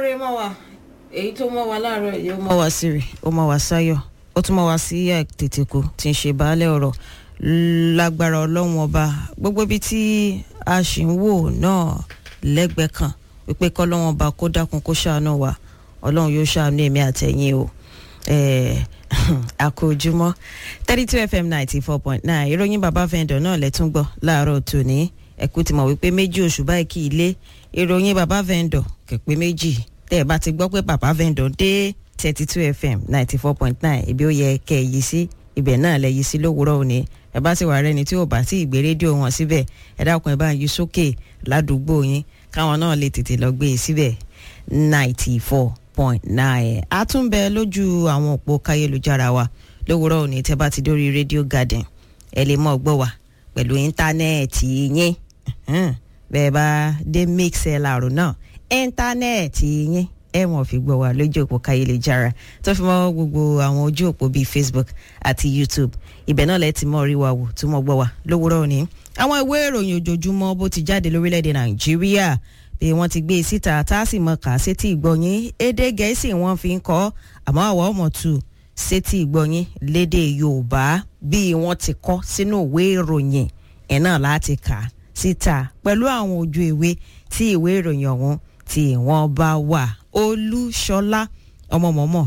rẹ mọ́ wa èyí tó mọ́ wa láàárọ̀ yìí ó mọ́ wa sí rè ó mọ́ wa sáyọ̀ ó tún mọ́ wa sí tètèkù tí ń ṣe baálé ọ̀rọ̀ lágbára ọlọ́run ọba gbogbo ibi tí a sì ń wò náà lẹ́gbẹ̀ẹ́ kan wípé kọ́lọ́run ọba kó dákun kó ṣàánú wa ọlọ́run yóò ṣàánú èmi àtẹ̀yìn o àkójúmọ́ thirty two fm ninety four point nine ìròyìn bàbá vendor náà lẹ́tún gbọ́ láàárọ̀ tòní ẹ̀kú ti mọ̀ wípé méjì oṣù báyìí kì í lé ìròyìn bàbá vendor kẹ̀pẹ́ méjì tẹ́ ẹ bá ti gbọ́ pé bàbá vendor dé thirty two fm ninety four point nine ibi ó yẹ kẹ́ ẹ yí sí ibẹ̀ náà lẹ yí sí lówùúrọ̀ òní ẹ bá sì wà rẹni tí ò bá tí ì gbé rédíò wọn síbẹ̀ ẹ dákun ẹ bá yí sókè ládùúgbò yín káwọn náà lè tètè lọ gbé e síbẹ̀ ninety four point nine a tún bẹ lójú àwọn òpó káyélujára wa lówùúrọ̀ òní tẹ́ bá ti dórí rédíò garden ẹ lè mọ̀ gbọ́ wa pẹ̀lú íńtánẹ́ẹ̀tì yín bẹ́ẹ̀ bá dé mixlr náà íńtánẹ́ẹ̀tì yín ẹ wọ́n fi gbọ́ wa lójú òpó káyélujára tó fi mọ́ gbogbo àwọn ojú òpó bíi facebook àti youtube ibẹ̀ náà lẹ ti mọ̀ rí wa wò tó mọ̀ gbọ́ wa lówùúrọ̀ òní àwọn ìwé ìròyìn ojoojúmọ́ bó ti jáde lórílẹ̀‐èdè nàìjíríà bí wọ́n ti gbé e síta tá a sì mọ kà á sétí ìgbọ̀nyín èdè gẹ̀ẹ́sì wọ́n fi ń kọ́ àmọ́ àwọn ọmọ tù sétí ìgbọ̀nyín lédè yorùbá bí wọ́n ti kọ́ sínú ìwé ìròyìn ẹ̀ náà láti kà á síta pẹ̀lú àwọn ojú ìwé tí ìwé ìròyìn ọ̀hún tí wọ́n bá wà olúṣọlá ọmọ mọ̀mọ́